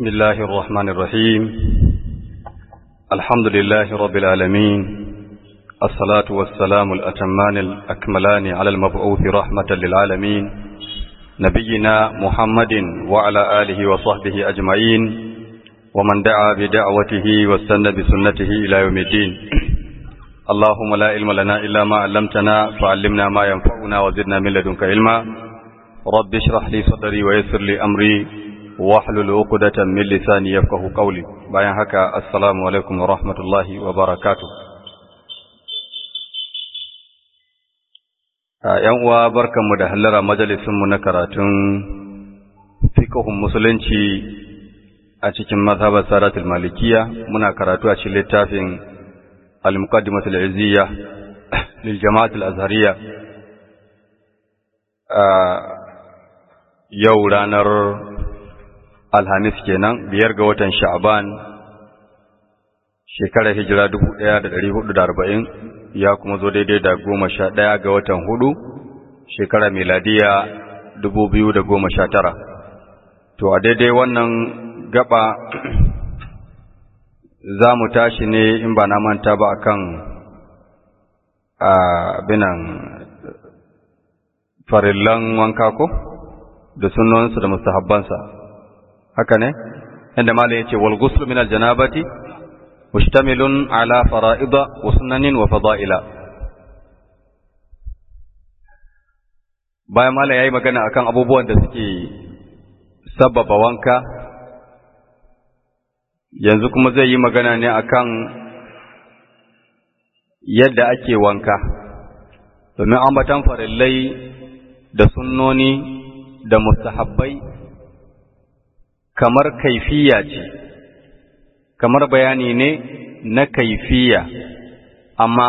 بسم الله الرحمن الرحيم الحمد لله رب العالمين الصلاة والسلام الأتمان الأكملان على المبعوث رحمة للعالمين نبينا محمد وعلى آله وصحبه أجمعين ومن دعا بدعوته واستنى بسنته إلى يوم الدين اللهم لا علم لنا إلا ما علمتنا فعلمنا ما ينفعنا وزدنا من لدنك علما رب اشرح لي صدري ويسر لي أمري واحلل عقدة من لساني يفقه قولي bayan haka assalamu alaikum wa rahmatullahi wa barakatuh yan uwa barkanmu da hallara majalisinmu na karatun fiqhun musulunci a cikin mazhabar saratul malikiya muna karatu a cikin littafin al-muqaddimat al-izziya lil jama'at al-azhariyya yau ranar alhamis kenan biyar ga watan sha'ban shekarar hijira dubu ɗaya da ɗari hudu da arba'in ya kuma zo daidai da goma sha ɗaya ga watan hudu shekara miladiya dubu biyu da goma sha tara to a daidai wannan gaba za mu tashi ne in ba na manta ba akan abinan farillan wanka ko da sunansu da mustahabbansa haka ne inda malai yace wal ghusl min al janabati mustamilun ala fara'ida wa sunanin wa fada'ila bayan malai yayi magana akan abubuwan da suke sababa wanka yanzu kuma zai yi magana ne akan yadda ake wanka domin ambatan farillai da sunnoni da mustahabbai kamar kaifiya ce kamar bayani ne na kaifiya amma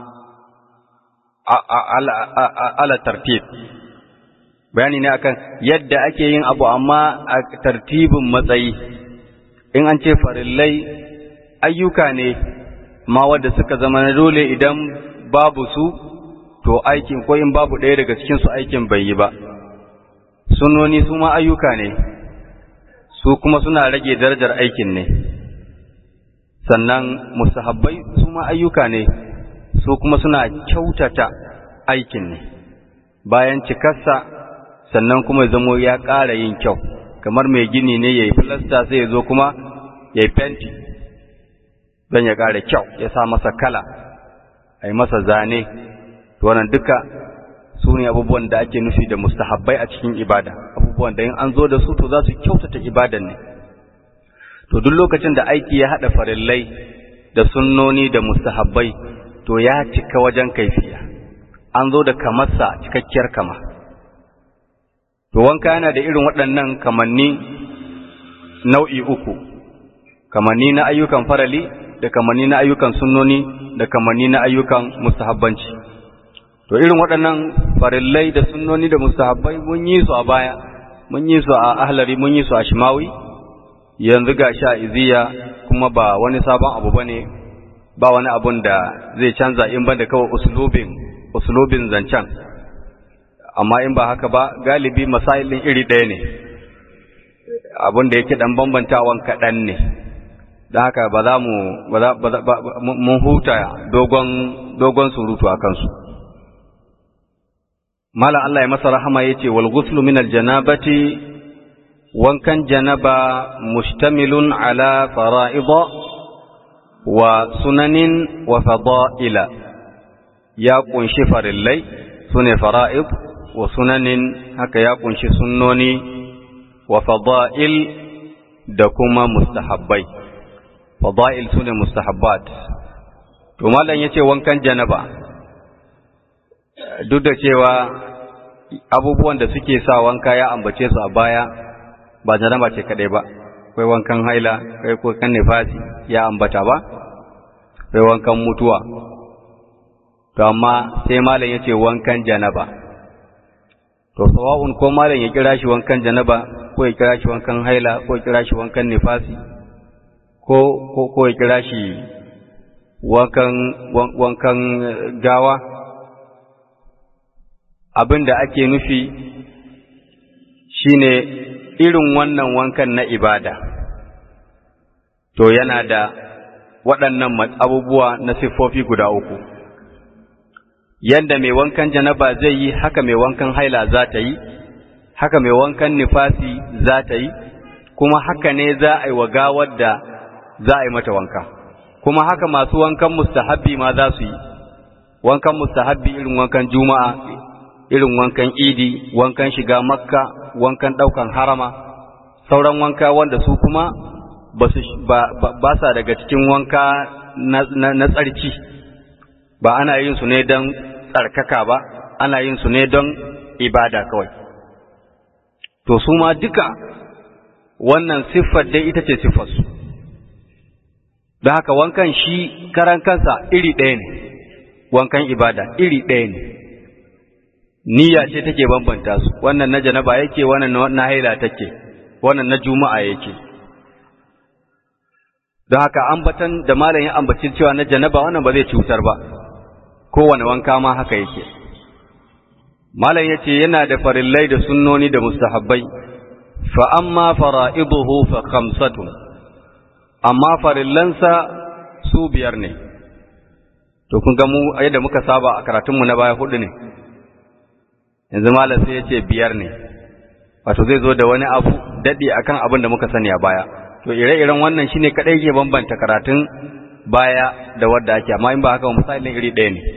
ala tartib bayani ne akan yadda ake yin abu amma a tartibin matsayi in an ce farillai ayyuka ne ma wadda suka zama na dole idan babu su to aikin ko in babu ɗaya daga cikinsu aikin bai yi ba sunoni su ma ayyuka ne su kuma suna rage darajar aikin ne sannan musahabbai su ma ayyuka ne su kuma suna kyautata aikin ne bayan cikarsa sannan kuma ya zamo ya ƙara yin kyau kamar mai gini ne ya yi filasta sai ya zo kuma ya yi fenti don ya ƙara kyau ya sa masa kala a yi masa zane wannan duka su ne abubuwan da ake nufi da mustahabbai a cikin ibada abubuwan da in an zo da su to za su kyautata ibadan ne to duk lokacin da aiki ya haɗa farillai da sunnoni da mustahabbai to ya cika wajen kaifiya an zo da kamarsa cikakkiyar kama to wanka yana da irin waɗannan kamanni nau'i uku kamanni na ayyukan farali da kamanni na ayyukan sunnoni da kamanni na ayyukan mustahabbanci to irin waɗannan farillai da sunnoni da mustahabbai mun yi su a baya mun yi su a ahlari mun yi su a shimawi yanzu ga sha iziya kuma ba wani sabon abu bane ba wani abun da zai canza in ban da kawai uslubin uslubin zancen amma in ba haka ba galibi masailin iri ɗaya ne abun da yake dan bambantawan kaɗan ne don haka ba za mu mun huta dogon dogon surutu a kansu Malam Allah ya masa rahama ya ce, Wal guslu min aljanabati wankan janaba mustamilun ala fara'ida wa sunanin wa fada'ila ya ƙunshi farillai su ne fara'id wa sunanin haka ya ƙunshi sunnoni wa fada'il da kuma mustahabbai. Fada'il su ne mustahabbat. To, Malam ya ce wankan janaba. duk da cewa abubuwan da suke sa wanka ya ambace su a baya ba janaba ce kadai ba akwai wankan haila akwai wankan nifasi ya ambata ba akwai wankan mutuwa to amma sai malam yace wankan janaba to sawa'un ko malam ya kira shi wankan janaba ko ya kira shi wankan haila ko ya kira shi wankan nifasi ko ko ko ya kira shi wankan wankan gawa abin da ake nufi shine irin wannan wankan na ibada to yana da waɗannan abubuwa na siffofi guda uku yadda mai wankan janaba zai yi haka mai wankan haila za ta yi haka mai wankan nifasi za ta yi kuma haka ne za a yi wa gawar da za a yi mata wanka kuma haka masu wankan mustahabbi ma za su yi wankan mustahabbi irin wankan juma'a irin wankan idi wankan shiga makka wankan ɗaukan harama sauran wanka wanda su kuma ba sa daga cikin wanka na tsarki ba ana yin su ne don tsarkaka ba ana yin su ne don ibada kawai to su ma duka wannan siffar dai ita ce siffarsu da haka wankan shi karan kansa iri ɗaya ne wankan ibada iri ɗaya ne niyya ce take bambanta su wannan na janaba yake wannan na haila take wannan na juma'a yake don haka ambatan da malam ya ambaci cewa na janaba wannan ba zai cutar ba kowane wanka ma haka yake malam yace yana da farillai da sunnoni da mustahabbai fa amma fara'iduhu fa khamsatun amma farillansa su biyar ne to kun ga mu yadda muka saba a karatunmu na baya hudu ne yanzu malam sai yace biyar ne wato zai zo da wani abu dadi akan abin da muka sani a baya to ire-iren wannan shine kadai ke bambanta karatun baya da wadda ake amma in ba haka misalin iri ɗaya ne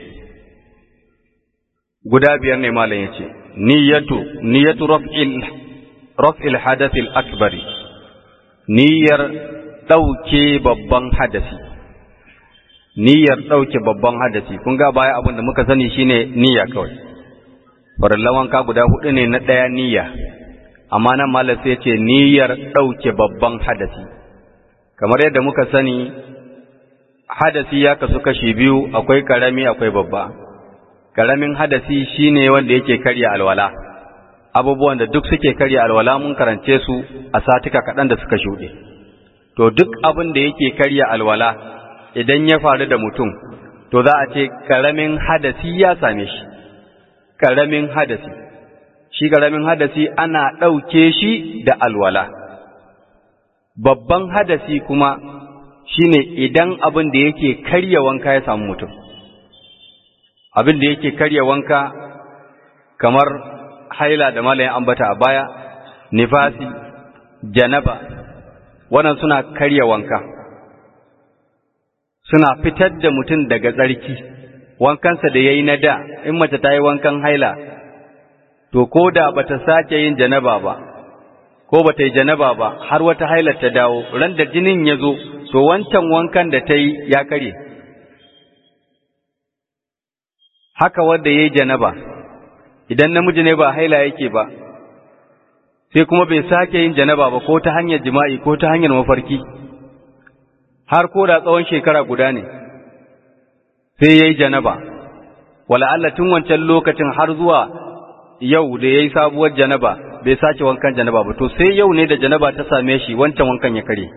guda biyar ne malam yace niyyatu niyyatu raf'il raf'il hadathil akbari niyyar dauke babban hadasi niyyar dauke babban hadasi kun ga baya abin da muka sani shine niyya kawai farallan wanka guda hudu ne na daya niyya amma nan malam sai ce niyyar dauke babban hadasi kamar yadda muka sani hadasi ya kasu kashi biyu akwai karami akwai babba karamin hadasi shine wanda yake karya alwala abubuwan da duk suke karya alwala mun karance su a satika kaɗan da suka shuɗe to duk abin da yake karya alwala idan ya faru da mutum to za a ce karamin hadasi ya same shi karamin hadasi shi karamin hadasi ana ɗauke shi da alwala babban hadasi kuma shine idan abin da yake karya wanka ya samu mutum abin da yake karya wanka kamar haila da malayin ambata a baya nifasi janaba wannan suna karya wanka suna fitar da mutum daga tsarki wankansa da ya yi na da in mace ta yi wankan haila to ko da ba ta sake yin janaba ba ko ba ta yi janaba ba har wata hailar ta dawo ran da jinin ya zo to wancan wankan da ta yi ya karye haka wanda ya yi janaba idan namiji ne ba haila yake ba sai kuma bai sake yin janaba ba ko ta hanyar jima'i ko ta hanyar mafarki har ko da tsawon shekara guda ne sai ya yi janaba wala Allah tun wancan lokacin har zuwa yau da ya yi sabuwar janaba bai sake wankan janaba ba to sai yau ne da janaba ta same shi wancan wankan ya kare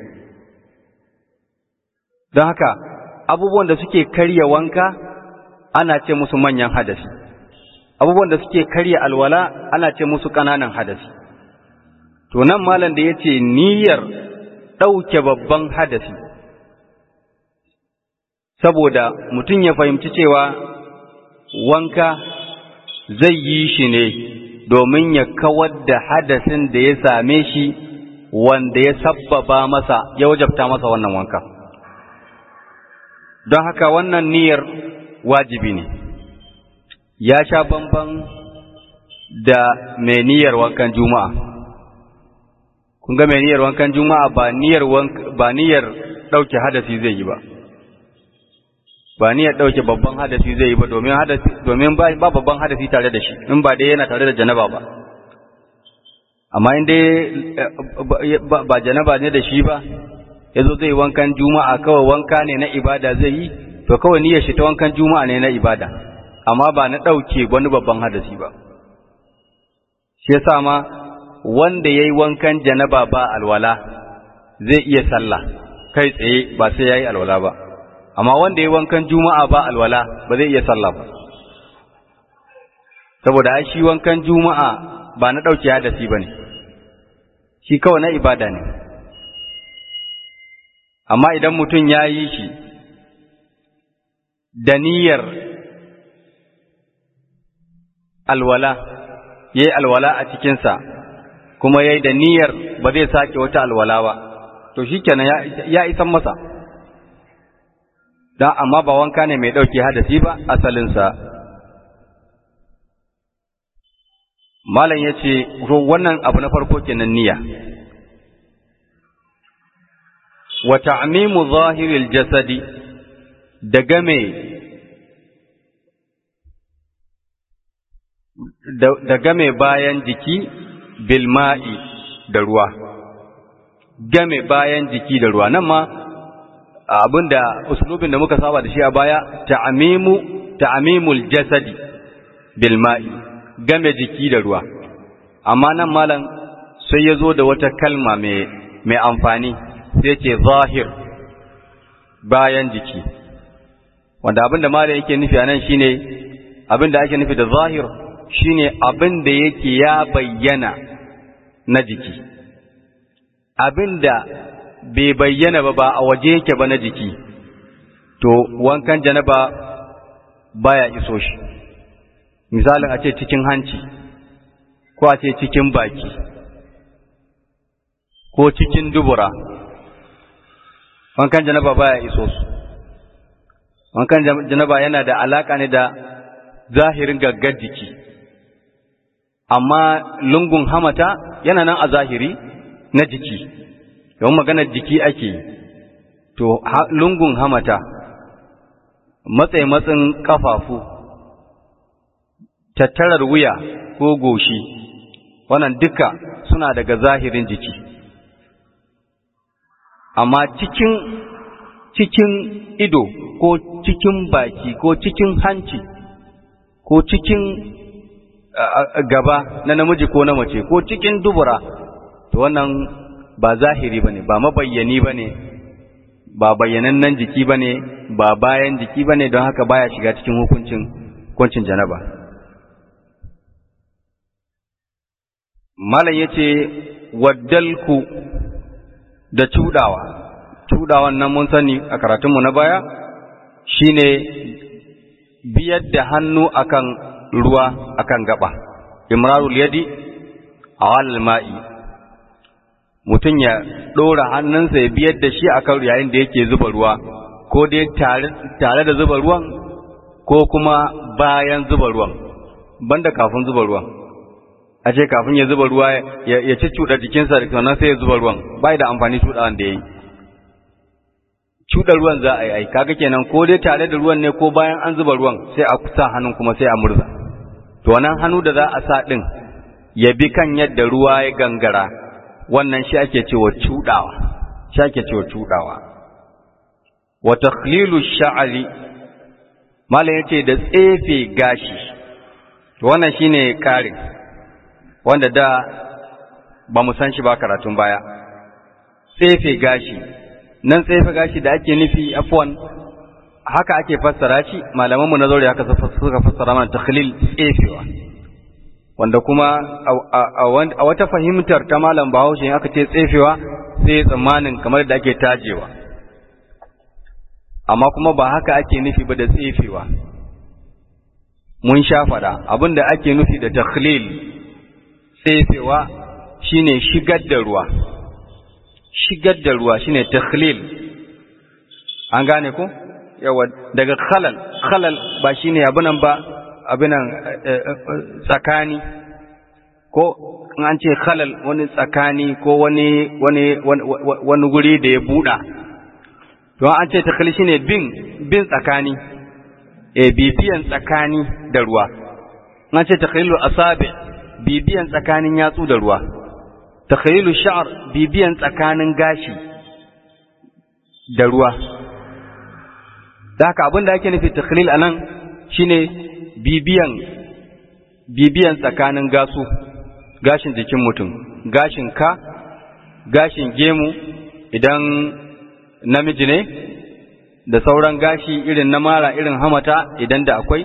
don haka abubuwan da suke karya wanka ana ce musu manyan hadasi abubuwan da suke karya alwala ana ce musu ƙananan hadasi to nan malam da ya ce niyyar ɗauke babban hadasi saboda mutum ya fahimci cewa wanka zai yi shi ne domin ya kawar da hadasin da ya same shi wanda ya sabbaba masa ya wajabta masa wannan wanka don haka wannan niyyar wajibi ne ya sha bamban da mai niyyar wankan juma'a kun ga mai niyyar wankan juma'a ba niyyar ba niyyar dauke hadasi zai yi ba ba niyyar dauke babban hadasi zai yi ba domin hadasi domin ba babban hadasi tare da shi in ba dai yana tare da janaba ba amma in dai ba janaba ne da shi ba yazo zai wankan juma'a kawai wanka ne na ibada zai yi to kawai niyyar shi ta wankan juma'a ne na ibada amma ba na ɗauke wani babban hadasi ba shi yasa ma wanda yayi wankan janaba ba alwala zai iya sallah kai tsaye ba sai yayi alwala ba amma wanda yayi wankan juma'a ba alwala ba zai iya sallah ba saboda ai shi wankan juma'a ba na ɗauke hadasi bane shi kawai na ibada ne amma idan mutum ya yi shi da niyyar alwala ya yi alwala a cikinsa kuma ya yi da niyyar ba zai sake wata alwala ba to shi kenan ya isan masa don amma ba wanka ne mai ɗauke hadasi ba asalinsa malam ya ce wannan abu na farko kenan niyya wa ta'mimu zahiril jasadi da game da game bayan jiki bilma'i da ruwa game bayan jiki da ruwa nan ma abinda uslubin da muka saba da shi a baya ta'mimu ta'mimul jasadi bilma'i game jiki da ruwa amma nan malam sai ya zo da wata kalma mai mai amfani sai ce zahir bayan jiki wanda abinda malam yake nufi a nan shine abinda ake nufi da zahir shine abinda yake ya bayyana na jiki abinda bai bayyana ba ba a waje yake ba na jiki to wankan janaba baya iso shi misalin a ce cikin hanci ko a ce cikin baki ko cikin dubura wankan janaba baya iso su wankan janaba yana da alaka ne da zahirin gaggar jiki amma lungun hamata yana nan a zahiri na jiki yawan maganar jiki ake yi to lungun hamata matsayi matsin kafafu tattarar wuya ko goshi wannan duka suna daga zahirin jiki amma cikin cikin ido ko cikin baki ko cikin hanci ko cikin gaba na namiji ko na mace ko cikin dubura to wannan ba zahiri bane ba mabayyani bane ba bayyanannen jiki bane ba bayan jiki bane don haka baya shiga cikin hukuncin hukuncin janaba malam yace waddalku da cudawa cudawan nan mun sani a karatunmu na baya shine biyar da hannu akan ruwa akan gaba imrarul yadi awal ma'i mutum ya ɗora hannunsa ya biyar da shi akan yayin da yake zuba ruwa ko dai tare da zuba ruwan ko kuma bayan zuba ruwan banda kafin zuba ruwan a ce kafin ya zuba ruwa ya ci cuɗa jikinsa da sannan sai ya zuba ruwan bai da amfani cuɗawan da ya yi cuɗa ruwan za a yi ai kaga kenan ko dai tare da ruwan ne ko bayan an zuba ruwan sai a sa hannun kuma sai a murza to wannan hannu da za a sa ɗin ya bi kan yadda ruwa ya gangara wannan shi ake cewa cuɗawa shi ake cewa cuɗawa wa takhlilu sha'ri malam yace da tsefe gashi to wannan shine karin wanda da ba mu san shi ba karatun baya tsefe gashi nan tsefe gashi da ake nufi afwan haka ake fassara shi malaman mu na zaure haka suka fassara mana takhlil tsefewa wanda kuma a wata fahimtar ta malam Bahaushe aka ce tsefewa sai tsammanin kamar da ake tajewa amma kuma ba haka ake nufi ba da tsefewa mun sha fada abinda ake nufi da takhlil tsefewa shine shigar da ruwa shigar da ruwa shine takhlil an gane ko yawa daga khalal khalal ba shine abinan ba abinan tsakani ko an ce khalal wani tsakani ko wani wani wani guri da ya buɗa to an ce takhlil shine bin bin tsakani e bibiyan tsakani da ruwa an ce takhlilu asabi bibiyan tsakanin yatsu da ruwa takhlilu sha'r bibiyan tsakanin gashi da ruwa da haka abin da ake nufi takhlil anan shine bibiyan bibiyan tsakanin gasu gashin jikin mutum gashin ka gashin gemu idan namiji ne da sauran gashi irin na mara irin hamata idan da akwai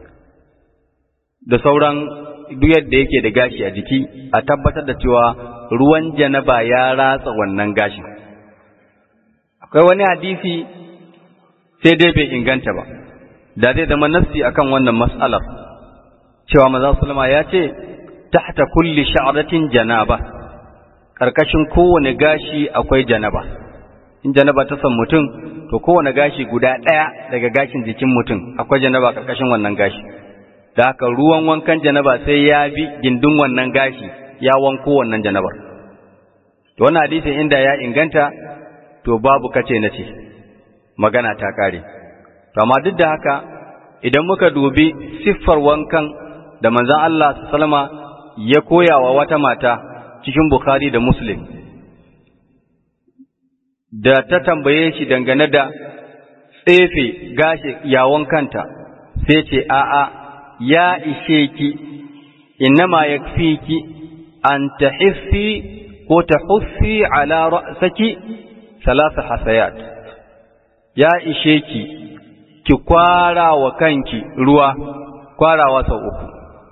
da sauran duk yadda yake da gashi a jiki a tabbatar da cewa ruwan janaba ya ratsa wannan gashin akwai wani hadisi sai dai bai inganta ba da zai zama nassi akan wannan mas'alar cewa maza sulama ya ce tahta kulli sha'ratin janaba karkashin kowane gashi akwai janaba in janaba ta san mutum to kowane gashi guda ɗaya daga gashin jikin mutum akwai janaba karkashin wannan gashi da haka ruwan wankan janaba sai ya bi gindin wannan gashi ya wanko wannan janabar to wannan hadisin inda ya inganta to babu kace na ce magana ta kare to amma duk da haka idan muka dubi siffar wankan da manzon Allah sallama ya koya wa wata mata cikin Bukhari da Muslim da ta tambaye shi dangane da tsefe gashi yawon kanta sai ce a'a ya ishe ki innama yakfiki an tahissi ko tahussi ala ra'saki salasa hasayat ya ishe ki ki kwara wa kanki ruwa kwarawa sau uku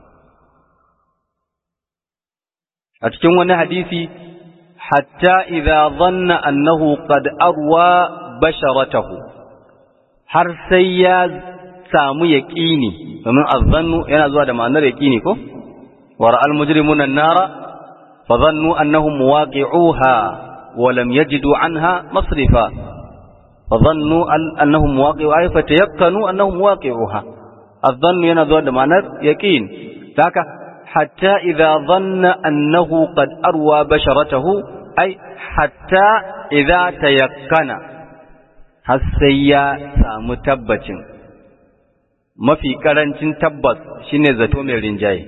a cikin wani hadisi hatta idza dhanna annahu qad arwa basharatahu har sai ya samu yaqini domin azzannu yana zuwa da ma'anar yaqini ko wa ra'al mujrimuna an-nara fa dhannu annahum muwaqi'uha wa lam yajidu anha masrifa fa dhannu annahum muwaqi'uha fa tayaqqanu annahum muwaqi'uha azzannu yana zuwa da ma'anar yaqin haka hatta idza dhanna annahu qad arwa basharatahu ai hatta idza tayakkana har sai ya samu tabbacin mafi karancin tabbas shine zato mai rinjaye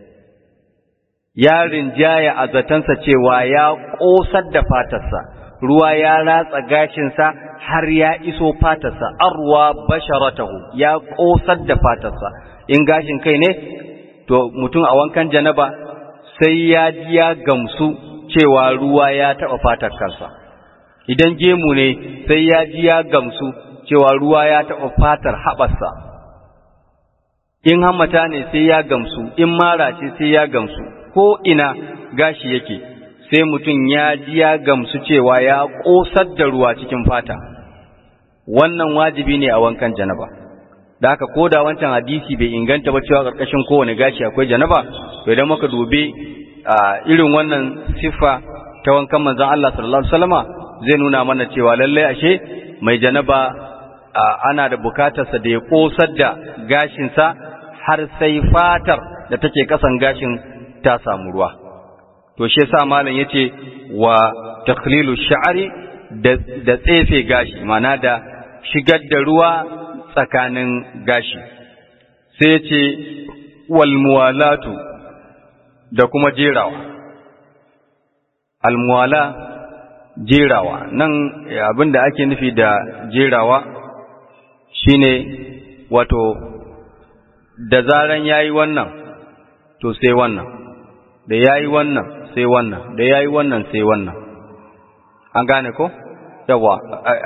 ya rinjaya a zatansa cewa ya ƙosar da fatarsa ruwa ya ratsa gashinsa har ya iso fatarsa arwa basharatahu ya ƙosar da fatarsa in gashin kai ne to mutum a wankan janaba sai ya ji ya gamsu cewa ruwa ya taɓa fatar kansa idan gemu ne sai ya ji ya gamsu cewa ruwa ya taɓa fatar haɓarsa in hammata ne sai ya gamsu in mara ce sai ya gamsu ko ina gashi yake sai mutum ya ji ya gamsu cewa ya ƙosar da ruwa cikin fata wannan wajibi ne a wankan janaba da haka ko da wancan hadisi bai inganta ba cewa ƙarƙashin kowane gashi akwai janaba to idan muka dubi irin wannan siffa ta wankan manzon Allah sallallahu alaihi wasallama zai nuna mana cewa lallai ashe mai janaba ana da bukatarsa da ya ƙosar da gashinsa har sai fatar da take kasan gashin ta samu ruwa to shi yasa malam yace wa takhlilu sha'ri da da tsefe gashi mana da shigar da ruwa tsakanin gashi sai yace wal muwalatu da kuma jerawa al muwala jerawa nan abinda ake nufi da jerawa shine wato da zaran yayi wannan to sai wannan da yayi wannan sai wannan da yayi wannan sai wannan an gane ko yawa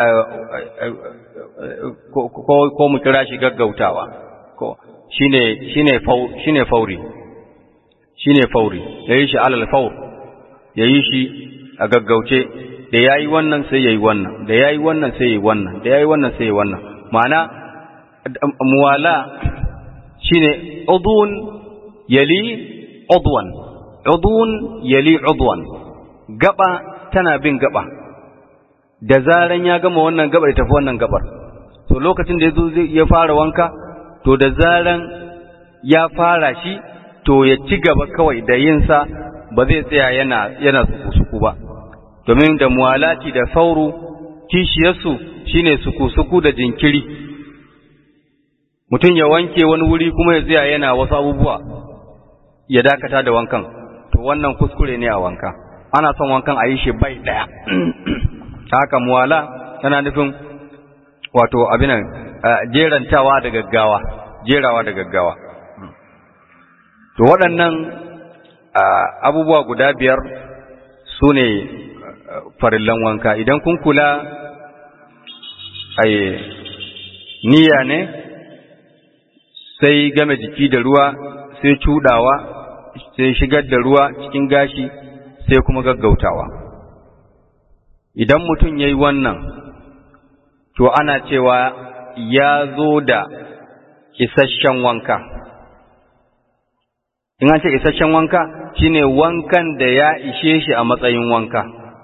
ko ko mu kira shi gaggautawa ko shine shine fau shine fauri shine fauri yayi shi alal faur yayi shi a gaggauce da yayi wannan sai yayi wannan da yayi wannan sai yayi wannan da yayi wannan sai yayi wannan ma'ana muwala shine udun yali udwan udun yali udwan gaba tana bin gaba da zaran ya gama wannan gabar tafi wannan gabar to lokacin da yazo zai ya fara wanka to da zaran ya fara shi to ya ci gaba kawai da yin sa ba zai tsaya yana yana suku ba domin da muwalati da sauru kishiyarsu shine suku-suku da jinkiri mutum ya wanke wani wuri kuma ya tsaya yana wasu abubuwa ya dakata da wankan to wannan kuskure ne a wanka ana son wankan a yi shi bai daya haka muwala tana nufin wato abinan jerantawa da gaggawa jerawa da gaggawa to waɗannan abubuwa guda biyar su ne farillan wanka idan kun kula niyya ne sai game jiki da ruwa sai cudawa sai shigar da ruwa cikin gashi sai kuma gaggautawa idan mutum ya yi wannan to ana cewa ya zo da isasshen wanka in an ce isasshen wanka shine wankan da ya ishe shi a matsayin wanka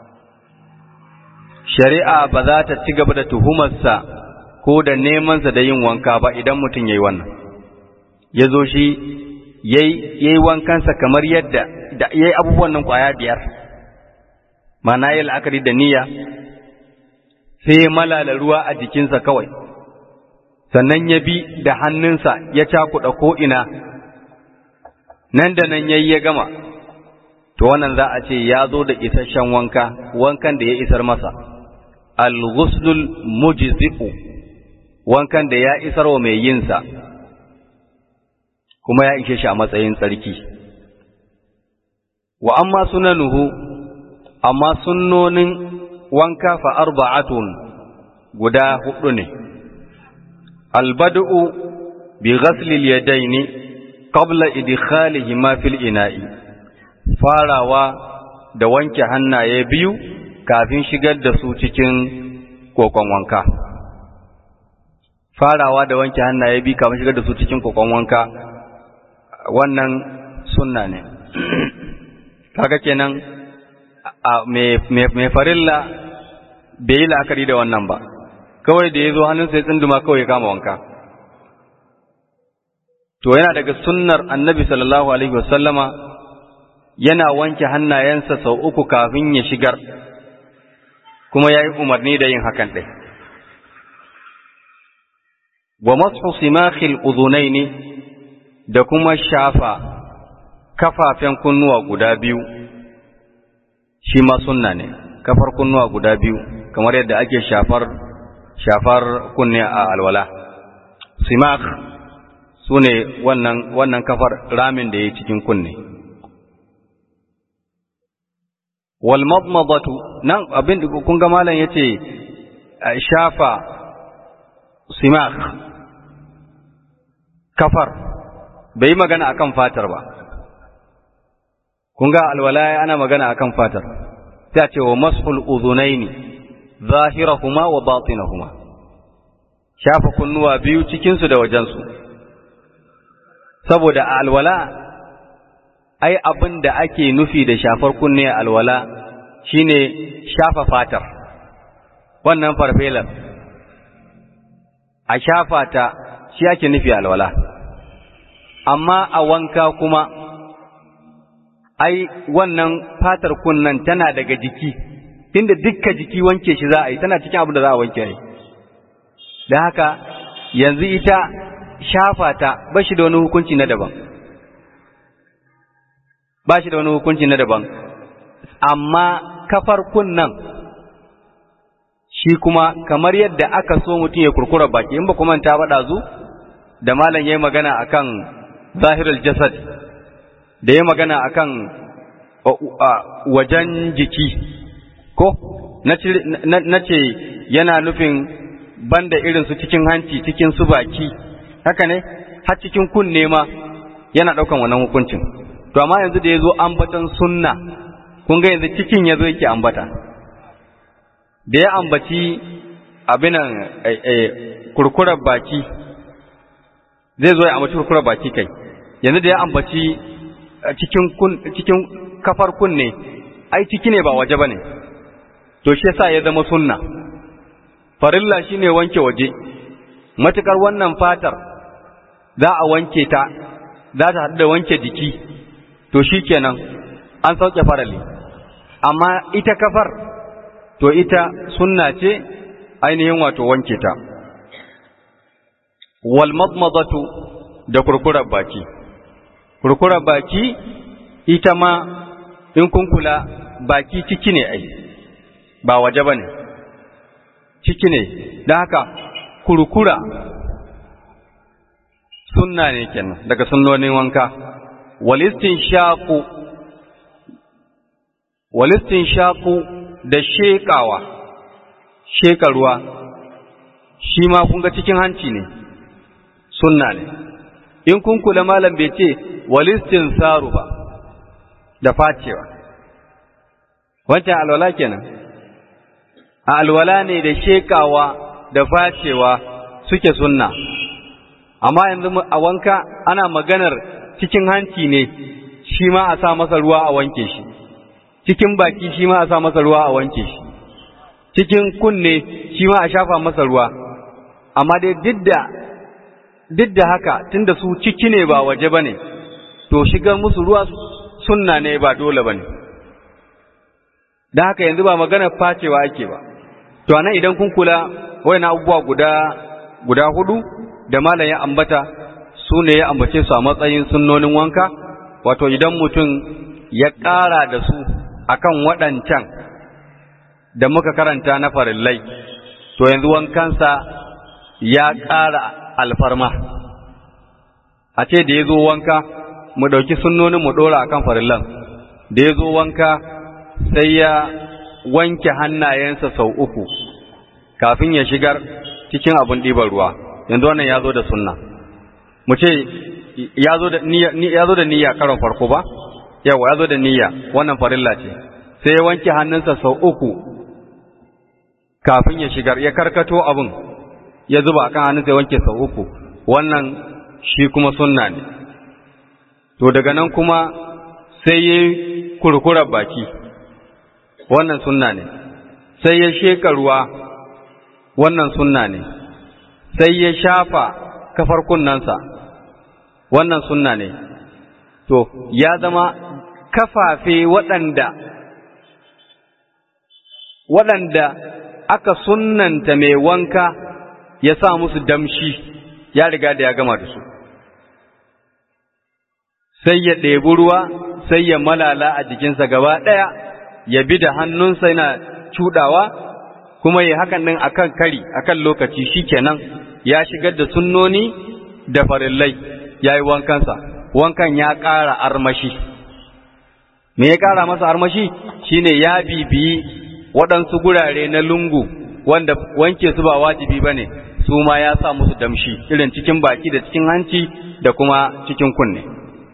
shari'a ba za ta ci gaba da tuhumarsa ko da nemansa da yin wanka ba idan mutum ya yi wannan ya zo shi ya yi wankansa kamar yadda ya yi abubuwan nan kwaya biyar mana yi la'akari da niyya sai ya malala ruwa a jikinsa kawai sannan ya bi da hannunsa ya cakuɗa ko'ina nan da nan ya yi ya gama to wannan za a ce ya zo da isasshen wanka wankan da ya isar masa al-ghuslul mujzi'u wankan da ya isar wa mai yinsa kuma ya ishe shi a matsayin tsarki wa amma sunanuhu amma sunnonin wanka fa arba'atun guda hudu ne albad'u bi ghasli al-yadaini qabla idkhalihima fil ina'i farawa da wanke hannaye biyu kafin shigar da su cikin kokon wanka farawa da wanke hannaye biyu kafin shigar da su cikin kokon wanka wannan sunna ne kaga kenan mai farilla bai yi la'akari da wannan ba kawai da ya zo hannunsa ya tsinduma kawai ya kama wanka to yana daga sunnar annabi sallallahu alaihi wasallama yana wanke hannayensa sau uku kafin ya shigar kuma ya yi umarni da yin hakan ɗai wa masu simakhil uzunaini da kuma shafa kafafen kunnuwa guda biyu shi ma sunna ne kafar kunnuwa guda biyu kamar yadda ake shafar shafar kunne a alwala simak su ne wannan, wannan kafar ramin da ya cikin kunne walmadmadatu nan abin da kun ga malam ya ce shafa simak kafar bai yi magana akan fatar ba kun ga alwala ana magana akan fatar sai a ce wa mashul uzunaini zahirahuma wa batinahuma shafa kunnuwa biyu cikin su da wajen su saboda a alwala ai abin da ake nufi da shafar kunne a alwala shine shafa fatar wannan farfelar a shafa ta shi ake nufi a alwala amma a wanka kuma ai wannan fatar kunnan tana daga jiki tunda dukka jiki wanke shi za a yi tana cikin abin da za a wanke ne da haka yanzu ita shafa ta ba shi da wani hukunci na daban ba shi da wani hukunci na daban amma kafar kunnan shi kuma kamar yadda aka so mutum ya kurkura baki in ba kuma ta faɗa zu da malam yayi magana akan zahirul jasad da yayi magana akan wajen jiki ko na ce yana nufin banda irin su cikin hanci cikin su baki haka ne har cikin kunne ma yana ɗaukan wannan hukuncin to amma yanzu da ya zo ambatan sunna kun ga yanzu cikin ya zo yake ambata da ya ambaci abinan kurkurar baki zai zo ya ambaci kurkurar baki kai yanzu da ya ambaci cikin kafar kunne ai ciki ne ba waje ba ne to shi yasa ya zama sunna farilla shine wanke waje matukar wannan fatar za a wanke ta za ta haɗu da wanke jiki to shi kenan an sauke farali amma ita kafar to ita sunna ce ainihin wato wanke ta wal madmadatu da kurkurar baki kurkurar baki ita ma in kun kula baki ciki ne ai ba waje ba ne ciki ne don haka kurkura sunna ne kenan daga sunnonin wanka walistin shaƙu walistin shaƙu da sheƙawa sheƙa ruwa shi ma kun ga cikin hanci ne sunna ne in kun kula malam bai ce walistin saru ba da facewa wancan alwala kenan a alwala ne da sheƙawa da facewa suke sunna amma yanzu a wanka ana maganar cikin hanci ne shi ma a sa masa ruwa a wanke shi cikin baki shi ma a sa masa ruwa a wanke shi cikin kunne shi ma a shafa masa ruwa amma dai duk da haka tunda su ciki ne ba waje ba ne to shigar musu ruwa sunna ne ba dole ba ne da haka yanzu ba magana facewa ake ba to anan idan kun kula wayan abubuwa guda guda hudu da malam ya ambata su ne ya ambace su a matsayin sunnonin wanka wato idan mutum ya ƙara da su akan waɗancan da muka karanta na farillai to yanzu wankansa ya ƙara alfarma a ce da ya zo wanka mu ɗauki sunnonin mu ɗora akan farillan da ya zo wanka sai ya wanke hannayensa sau uku kafin ya shigar cikin abin ɗiban ruwa yanzu wannan ya zo da sunna mu ce ya zo da niyya karon farko ba yawa ya zo da niyya wannan farilla ce sai ya wanke hannunsa sau uku kafin ya shigar ya karkato abin ya zuba kan hannunsa ya wanke sau uku wannan shi kuma sunna ne to daga nan kuma sai ya kurkurar baki wannan sunna ne sai ya sheka ruwa wannan sunna ne sai ya shafa kafar kunnansa wannan sunna ne to ya zama kafafe waɗanda waɗanda aka sunnanta mai wanka ya sa musu damshi ya riga da ya gama da su sai ya ɗebi ruwa sai ya malala a jikinsa gaba ɗaya ya bi da hannunsa yana cuɗawa kuma ya hakan ɗin akan kari akan lokaci shikenan ya shigar da sunnoni da farillai ya yi wankansa wankan ya ƙara armashi me ya ƙara masa armashi shine ya bibiyi waɗansu gurare na lungu wanda wanke su ba wajibi ba ne su ma ya sa musu damshi irin cikin baki da cikin hanci da kuma cikin kunne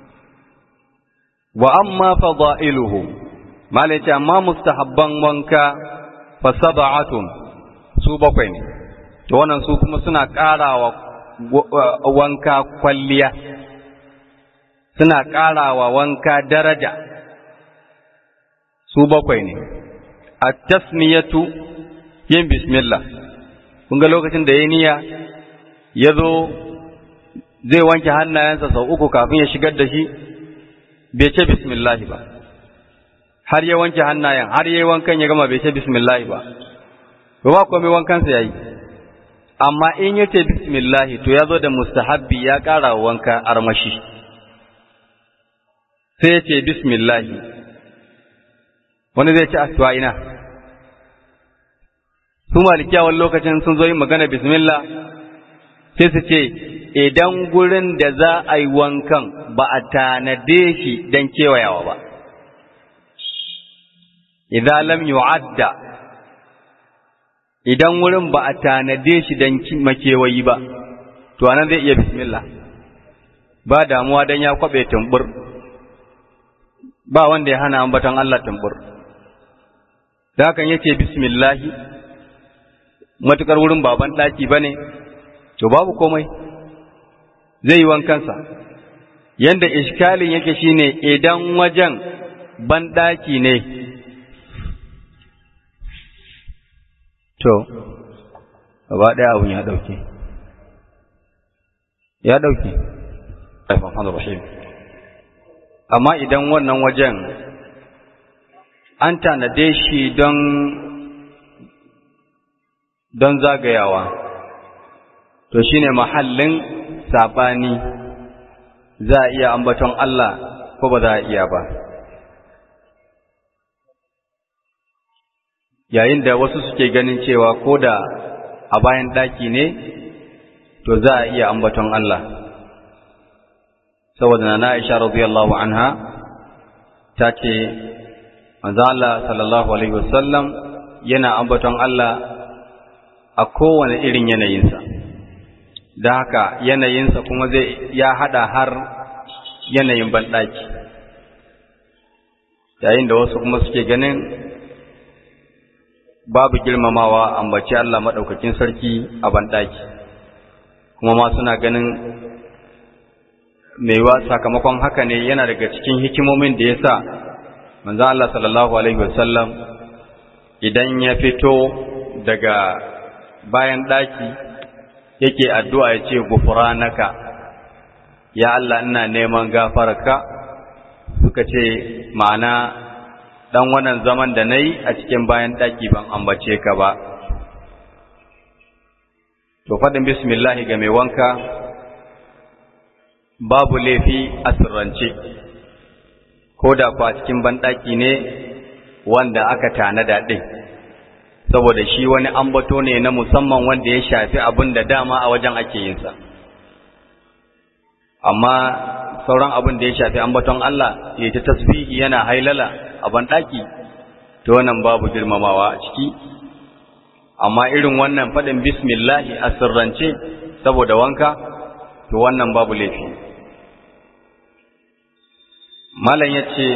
wa amma fada'iluhu malaci amma mustahabban wanka fa sab'atun su bakwai ne to wannan su kuma suna ƙarawa wanka kwalliya suna ƙarawa wanka daraja su bakwai ne at-tasmiyatu yin bismillah kun ga lokacin da ya niyya ya zo zai wanke hannayensa sau uku kafin ya shigar da shi bai ce bismillah ba har ya wanke hannayen har ya yi wankan ya gama bai ce bismillah ba ba ba komai wankansa ya yi amma in ya ce bismillah to ya zo da mustahabbi ya ƙara wanka armashi sai ya ce bismillah wani zai ci asuwa ina su malikiyawan lokacin sun zo yin magana bismillah sai su ce idan gurin da za a yi wankan ba a tanade shi don kewayawa ba idan lam yu'adda idan wurin ba a tanade shi don makewayi ba to anan zai iya bismillah ba damuwa don ya kwabe tumbur ba wanda ya hana ambaton Allah tumbur da hakan yace bismillahi matukar wurin baban daki bane to babu komai zai yi wankansa yanda iskalin yake shine idan wajen ban daki ne to gaba daya abun ya dauke ya dauke rahim amma idan wannan wajen an tanade shi don don zagayawa to shine mahallin sabani za a iya ambaton Allah ko ba za a iya ba yayin da wasu suke ganin cewa ko da a bayan daki ne to za a iya ambaton Allah saboda na Aisha radiyallahu anha ta ce manzo Allah sallallahu alaihi wasallam yana ambaton Allah a kowane irin yanayinsa da haka yanayinsa kuma zai ya hada har yanayin banɗaki yayin da wasu kuma suke ganin babu girmamawa ambaci Allah maɗaukakin sarki a banɗaki kuma ma suna ganin maiwa sakamakon haka ne yana daga cikin hikimomin da ya sa manzo Allah sallallahu alaihi wasallam idan ya fito daga bayan ɗaki yake addu'a ya ce gufranaka ya Allah ina neman gafararka suka ce ma'ana dan wannan zaman da nayi a cikin bayan ɗaki ban ambace ka ba to faɗin bismillahi ga mai wanka babu laifi a sirrance ko da kwa cikin banɗaki ne wanda aka tanada ɗin saboda shi wani ambato ne na musamman wanda ya shafi abin da dama a wajen ake yinsa amma sauran abin da ya shafi ambaton Allah ya ta tasbihi yana hailala a banɗaki to wannan babu girmamawa a ciki amma irin wannan faɗin bismillahi a sirrance saboda wanka to wannan babu laifi malam ya ce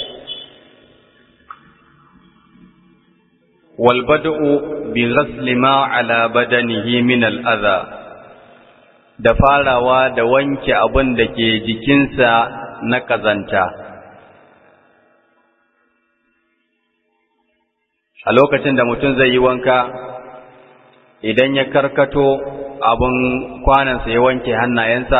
walbada'u bi ghasli ma ala badanihi min al'adha da farawa da wanke abin da ke jikinsa na kazanta a lokacin da mutum zai yi wanka idan ya karkato abin kwanansa ya wanke hannayensa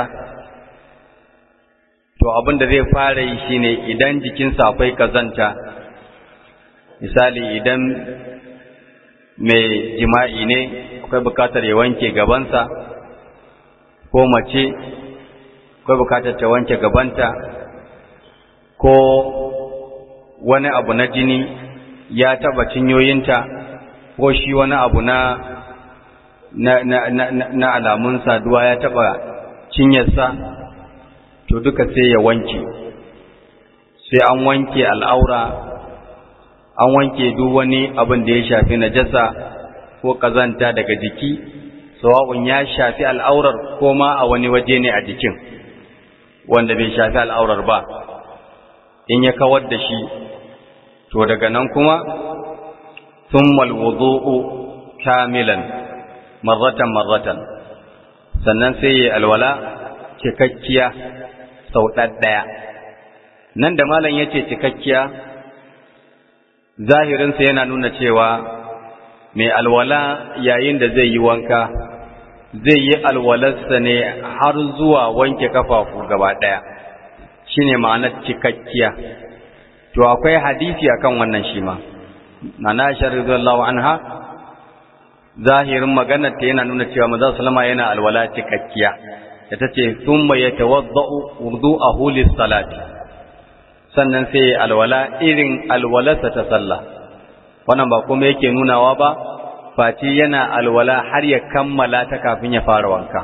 to abin da zai fara yi shine idan jikinsa akwai kazanta misali idan mai jima'i ne akwai bukatar ya wanke gabansa ko mace akwai bukatar ta wanke gabanta ko wani abu na jini ya taba cinyoyinta ko shi wani abu na na, na, na, na alamun saduwa ya taba cinyarsa to duka sai ya wanke sai an wanke al'aura an wanke duk wani abin da ya shafi najasa ko kazanta daga jiki sawa'un ya shafi al'aurar ko ma a wani waje ne a jikin wanda bai shafi al'aurar ba in ya kawar da shi to daga nan kuma thummal wudu'u kamilan marratan marratan sannan sai ya alwala cikakkiya sau ɗaya nan da malam yace cikakkiya zahirinsa yana nuna cewa mai alwala yayin da zai yi wanka zai yi alwalarsa ne har zuwa wanke kafafu gaba ɗaya shine ma'anar cikakkiya to akwai hadisi akan wannan shi ma nana Aisha radhiyallahu anha zahirin maganar ta yana nuna cewa manzo sallama yana alwala cikakkiya da tace thumma yatawaddau wudu'ahu lis-salati sannan sai alwala irin alwalarsa ta sallah wannan ba kuma yake nunawa ba face yana alwala har ya kammala ta kafin ya fara wanka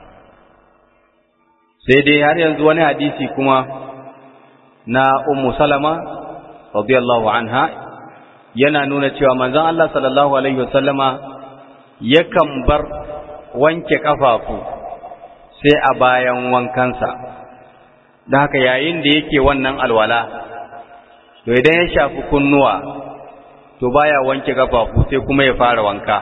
sai dai har yanzu wani hadisi kuma na ummu salama radiyallahu anha yana nuna cewa manzon Allah sallallahu alaihi wasallama yakan bar wanke kafafu sai a bayan wankansa da haka yayin da yake wannan alwala to idan ya shafi kunnuwa to baya wanke kafafu sai kuma ya fara wanka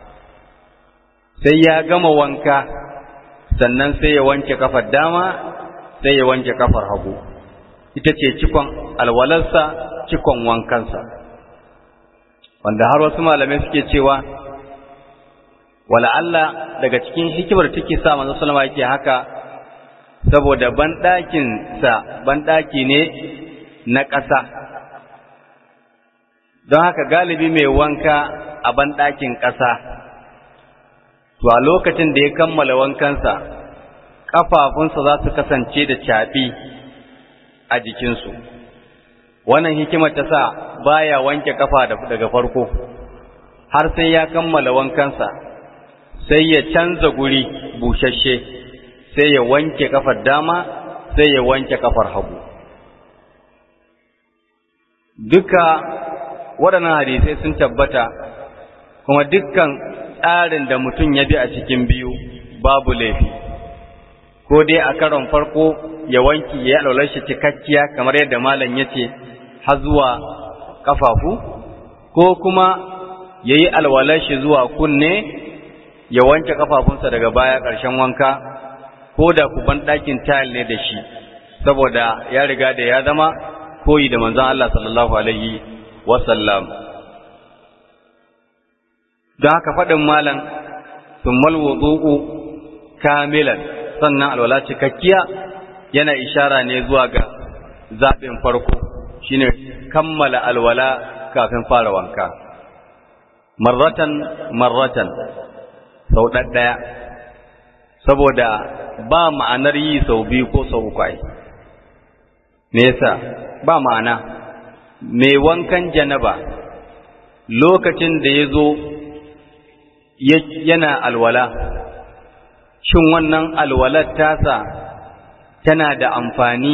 sai ya gama wanka sannan sai ya wanke kafar dama sai ya wanke kafar hagu ita ce cikon alwalarsa cikon wankansa wanda har wasu malamai suke cewa wala Allah daga cikin hikimar take sa manzo sallama yake haka saboda banɗakinsa banɗaki ne na ƙasa don haka galibi mai wanka a banɗakin ƙasa to a lokacin da ya kammala wankansa ƙafafunsa za su kasance da caɓi a jikinsu wannan hikimar ta sa baya wanke ƙafa daga farko har sai ya kammala wankansa sai ya canza guri bushashe sai ya wanke kafar dama sai ya wanke kafar hagu duka waɗannan hadisai sun tabbata kuma dukkan tsarin da mutum ya bi a cikin biyu babu laifi ko dai a karon farko ya wanki ya alwalar shi cikakkiya kamar yadda malam ya ce har zuwa kafafu ko kuma ya yi alwalar shi zuwa kunne ya wanke kafafunsa daga baya ƙarshen wanka ko da kuban ɗakin tayal ne da shi saboda ya riga da ya zama koyi da manzon Allah sallallahu alaihi wasallam don haka faɗin malam summal wudu'u kamilan sannan alwala cikakkiya yana ishara ne zuwa ga zaɓin farko shine kammala alwala kafin fara wanka marratan marratan sau ɗaɗɗaya saboda ba ma'anar yi sau biyu ko sau uku ai me yasa ba ma'ana mai wankan janaba lokacin da ya zo yana alwala shin wannan alwalar tasa tana da amfani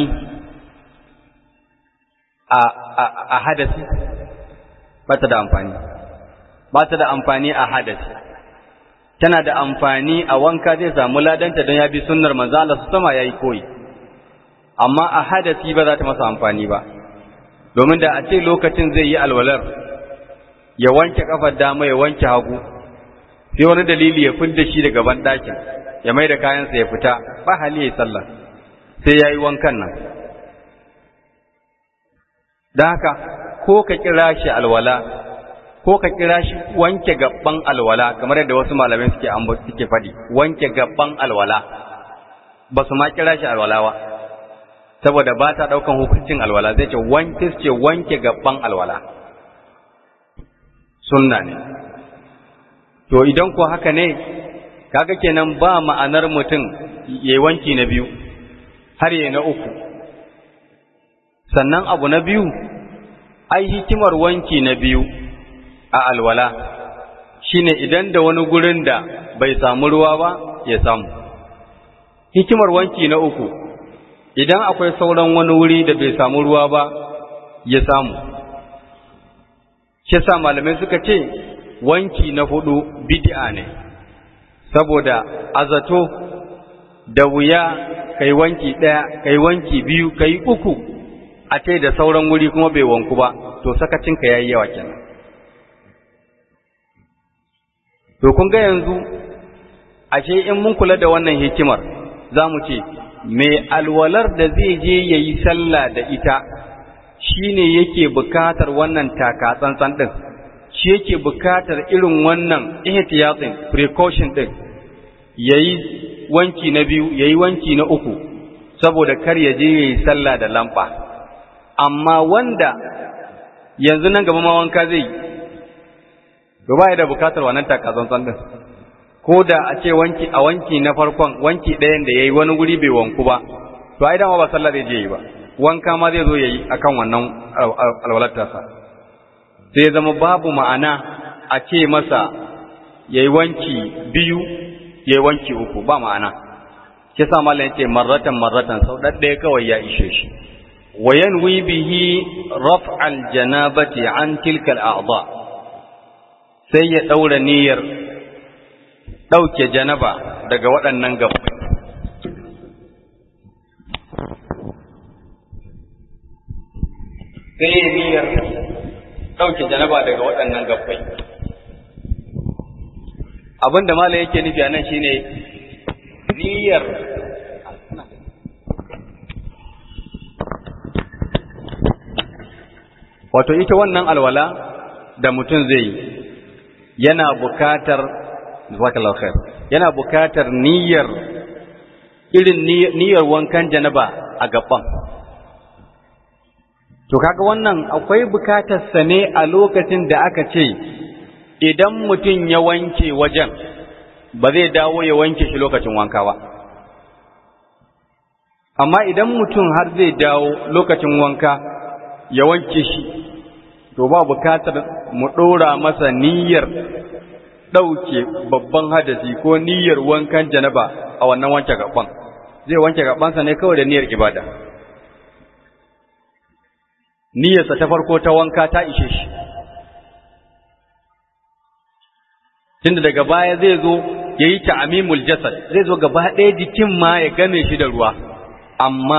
a hadasi ba ta da amfani ba ta da amfani a hadasi tana da amfani a wanka zai samu ladanta don ya bi sunnar manzo Allah su sama yayi koyi amma a hadasi ba za ta masa amfani ba domin da a ce lokacin zai yi alwalar ya wanke kafar dama ya wanke hagu sai wani dalili ya fidda shi daga ban ɗakin ya mai da kayansa ya fita ba hali ya yi sallah sai ya yi wankan nan don haka ko ka kira shi alwala ko ka kira shi wanke gaban alwala kamar yadda wasu malamai suke suke faɗi wanke gaban alwala ba su ma kira shi alwala ba saboda ba ta ɗaukan hukuncin alwala zai ce wanke ce wanke gaban alwala sunna ne to idan ko haka ne kaga kenan ba ma'anar mutum yayi wanki na biyu har yayi na uku sannan abu na biyu ai hikimar wanki na biyu a alwala shine idan da wani gurin da bai samu ruwa ba ya samu hikimar wanki na uku idan akwai sauran wani wuri da bai samu ruwa ba ya samu shi sa malamai suka ce wanki na hudu bid'a ne saboda azato da wuya kai wanki daya kai wanki biyu kai uku a ce da sauran wuri kuma bai wanku ba to sakacinka yayi yawa kenan to kun ga yanzu ashe in mun kula da wannan hikimar zamu ce mai alwalar da zai je yayi sallah da ita shine yake bukatar wannan taka tsantsan din shi yake bukatar irin wannan ihtiyatin precaution din yayi wanki na biyu yayi wanki na uku saboda kar ya je yayi sallah da lamba amma wanda yanzu nan gaba ma wanka zai to ba da bukatar wannan takazantsan din ko da a ce wanki a wanki na farkon wanki ɗayan da yayi wani guri bai wanku ba to ai dama ba sallah zai je yi ba wanka ma zai zo yayi akan wannan alwalatarsa sai zama babu ma'ana a ce masa yayi wanki biyu yayi wanki uku ba ma'ana kisa mallan yace marratan marratan sau ɗaya kawai ya ishe shi وينوي به رفع الجنابة عن تلك الأعضاء sai ya ɗaura niyyar ɗauke janaba daga waɗannan gabbai. Sai ya niyyar ɗauke janaba daga waɗannan gabbai. Abin da Malam yake nufi a nan shine niyyar wato ita wannan alwala da mutum zai yi yana bukatar zakallahu khair yana bukatar niyyar irin niyyar wankan janaba a gaban to kaga wannan akwai bukatar sa ne a lokacin da aka ce idan mutum ya wanke wajen ba zai dawo ya wanke shi lokacin wanka ba amma idan mutum har zai dawo lokacin wanka ya wanke shi to ba bukatar mu ɗora masa niyyar ɗauke babban hadasi ko niyyar wankan janaba a wannan wanke gaban zai wanke gabansa ne kawai da niyyar ibada niyyarsa ta farko ta wanka ta ishe shi tunda daga baya zai zo ya yi ta'amimul jasad zai zo gaba ɗaya jikin ma ya game shi da ruwa amma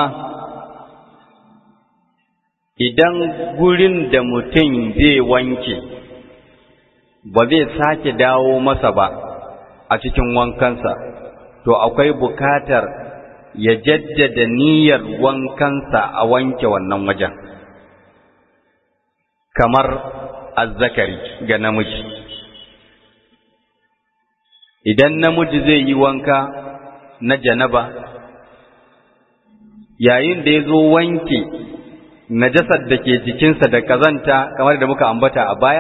idan gurin da mutum zai wanke ba zai sake dawo masa ba a cikin wankansa to akwai bukatar ya jaddada niyyar wankansa a wanke wannan wajen kamar azzakari ga namiji idan namiji zai yi wanka na janaba yayin da ya zo wanke najasar da ke jikinsa da kazanta kamar da muka ambata a baya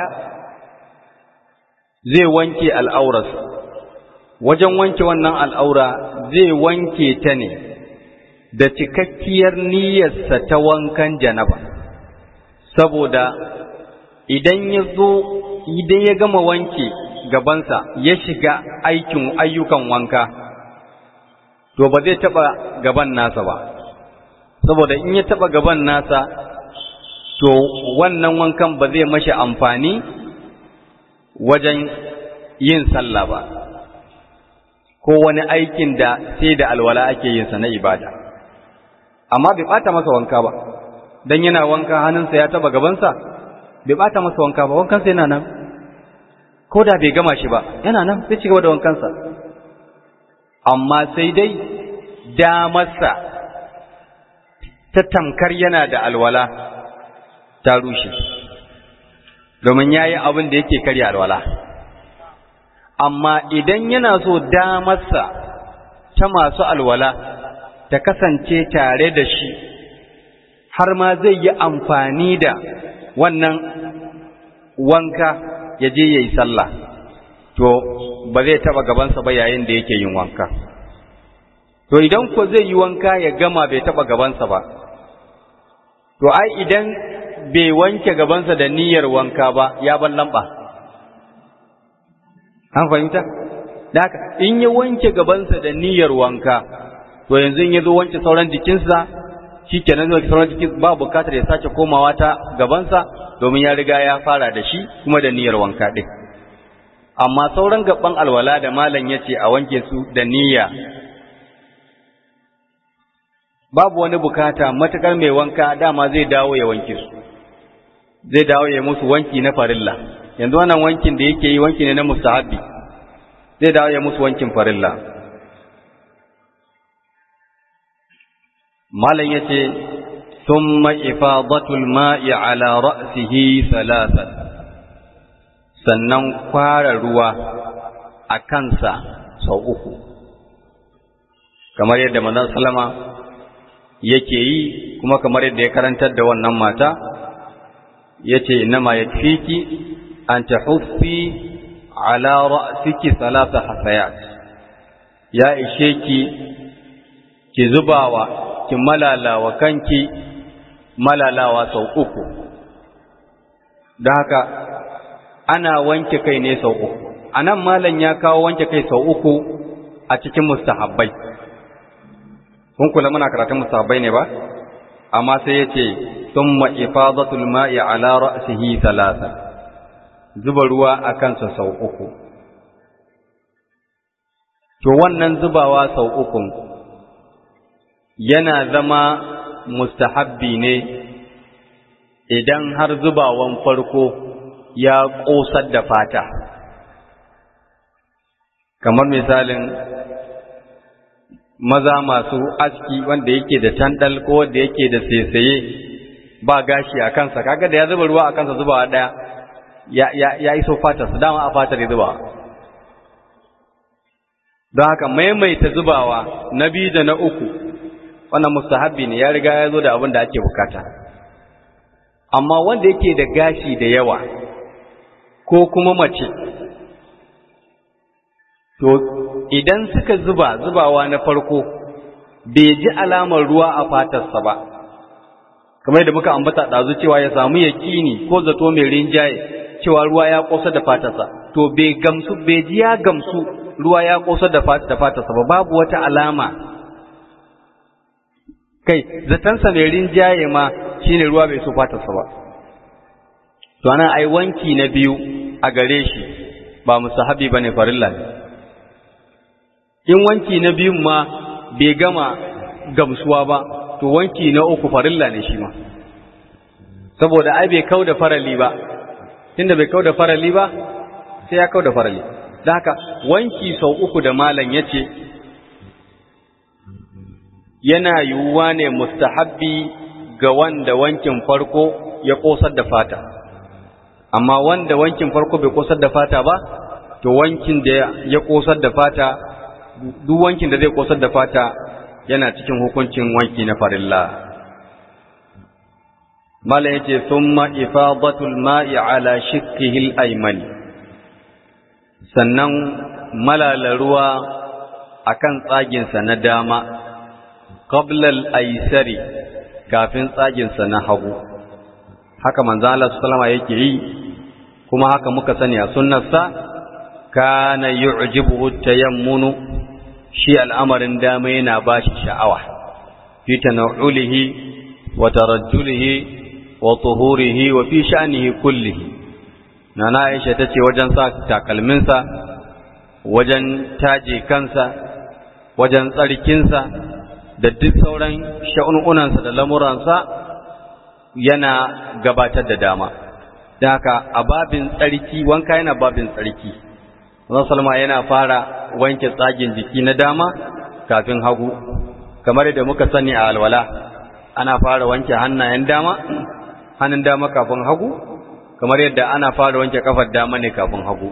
zai wanke al'aurarsa wajen wanke wannan al'aura zai wanke ta ne da cikakkiyar niyyarsa ta wankan janaba saboda idan ya zo idan ya gama wanke gabansa ya shiga aikin ayyukan wanka to ba zai taba gaban nasa ba saboda in ya taba gaban nasa to wannan wankan ba zai mashi amfani wajen yin sallah ba ko wani aikin da sai da alwala ake yin sa na ibada amma bai bata masa wanka ba dan yana wanka hannunsa ya taba gabansa bai bata masa wanka ba wankansa yana nan ko da bai gama shi ba yana nan sai ci gaba da wankansa amma sai dai damarsa ta tamkar yana da alwala ta rushe domin ya yi abin da yake karya alwala amma idan yana so damarsa ta masu alwala ta kasance tare da shi har ma zai yi amfani da wannan wanka ya je ya yi sallah to ba zai taba gabansa ba yayin da yake yin wanka to idan ko zai yi wanka ya gama bai taba gabansa ba to ai idan bai wanke gabansa da niyyar wanka ba ya ban lamba an fahimta da haka in ya wanke gabansa da niyyar wanka to yanzu in ya zo wanke sauran jikinsa shi kenan zai sauran jikin ba bukatar ya sace komawa ta gabansa domin ya riga ya fara da shi kuma da niyyar wanka ɗin amma sauran gaban alwala da malam ya ce a wanke su da niyya babu wani bukata matakar mai wanka dama zai dawo ya wanke su zai dawo ya musu wanki na farilla yanzu wannan wankin da yake yi wanki ne na mustahabbi zai dawo ya musu wankin farilla malam yace thumma ifadatul ma'i ala ra'sihi thalathan sannan kwara ruwa a kansa sau uku kamar yadda manzon sallama yake yi kuma kamar yadda ya karantar da wannan mata yace inma yakfiki an tahuffi ala ra'siki thalatha hasayat ya ishe ki ki zubawa ki malalawa kanki malalawa sau uku da haka ana wanke kai ne sau uku anan malam ya kawo wanke kai sau uku a cikin mustahabbai kun kula muna karatun mustahabbai ne ba amma sai yace thumma ifadatul ma'i ala ra'sihi thalatha zuba ruwa a kansa sau uku to wannan zubawa sau uku yana zama mustahabbi ne idan har zubawan farko ya ƙosar da fata kamar misalin maza masu aski wanda yake da tandal ko wanda yake da saisaye ba gashi a kansa kaga da ya zuba ruwa a kansa zubawa ɗaya ya, ya, ya iso fatarsa dama a fatar ya zubawa don haka maimaita zubawa na biyu da na uku wannan mustahabbi ne ya riga ya zo da abin da ake bukata amma wanda yake da gashi da yawa ko kuma mace to idan suka zuba zubawa na farko bai ji alamar ruwa a fatarsa ba kamar da muka ambata ɗazu cewa ya samu yaƙini ko zato mai rinjaye cewa ruwa ya ƙosa da fatarsa to bai gamsu bai ji ya gamsu ruwa ya ƙosa da fatarsa ba babu wata alama kai zatansa mai rinjaye ma shine ruwa bai so fatarsa ba to anan ai wanki na biyu a gare shi ba musahabi bane farilla ne in wanki na biyun ma bai gama gamsuwa ba to wanki na uku farilla ne shi ma saboda ai bai kau da farali ba tunda bai kau da farali ba sai ya kau da farali da haka wanki sau uku da malam ya ce yana yiwuwa ne mustahabbi ga wanda wankin farko ya kosar da fata amma wanda wankin farko bai kosar da fata ba to wankin da ya kosar da fata duk wankin da zai kosar da fata yana cikin hukuncin wanki na farilla mala yace thumma ifadatul ma'i ala shikkihi al-ayman sannan malala ruwa akan tsaginsa na dama qabla al-aysari kafin tsaginsa na hagu haka manzo Allah sallama yake yi kuma haka muka sani a sunnarsa kana yu'jibuhu tayammunu shi al'amarin dama yana bashi sha'awa fi tanawulihi wa tarajjulihi wa tuhurihi wa fi sha'nihi kullihi nana Aisha tace wajen sa takalminsa wajen taje kansa wajen tsarkinsa da duk sauran sha'ununansa da lamuransa yana gabatar da dama da haka a babin tsarki wanka yana babin tsarki Salma yana fara wanke tsagin jiki na dama kafin hagu kamar da muka sani a alwala ana fara wanke hannayen dama hannun dama kafin hagu kamar yadda ana fara wanke kafar dama ne kafin hagu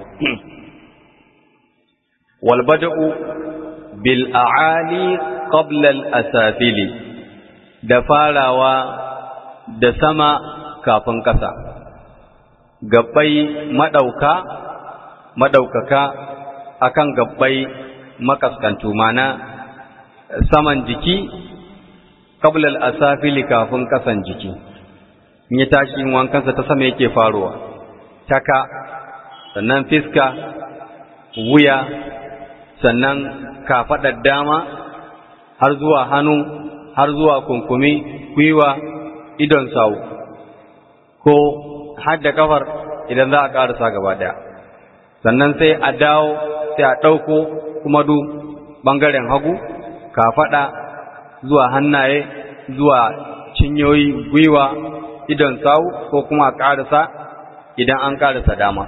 wal bada'u bil a'ali qabla al asafili da farawa da sama kafin kasa gabbai madauka madaukaka akan gabbai makaskantu mana saman jiki qabla al asafili kafin kasan jiki in ya tashi yin wankansa ta sama yake faruwa taka sannan fiska wuya sannan kafaɗar dama har zuwa hannu har zuwa kunkumi gwiwa idon sawu ko hadda kafar idan za a ƙarasa gaba ɗaya sannan sai a dawo sai a ɗauko kuma du ɓangaren hagu kafaɗa zuwa hannaye zuwa cinyoyi gwiwa idon sawu ko kuma a ƙarasa idan an ƙarasa dama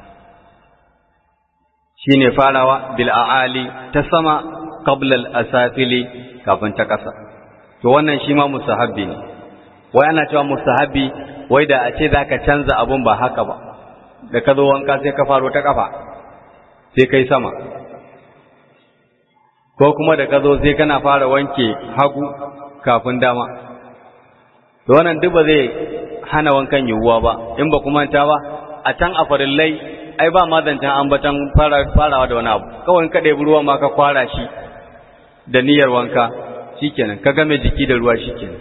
shi ne farawa bil'a'ali ta sama ƙablal asafili kafin ta ƙasa to wannan shi ma musahabbi ne wai ana cewa musahabbi wai da a ce za ka canza abun ba haka ba da ka zo wanka sai ka faro ta ƙafa sai kai sama ko kuma da ka zo sai kana fara wanke hagu kafin dama to wannan duk ba zai hana wankan yiwuwa ba in ba kuma ta ba a can a farillai ai ba ma zancen ambatan farawa da wani abu kawai ka ɗebi ruwa ma ka kwara shi da niyyar wanka shikenan ka game jiki da ruwa shikenan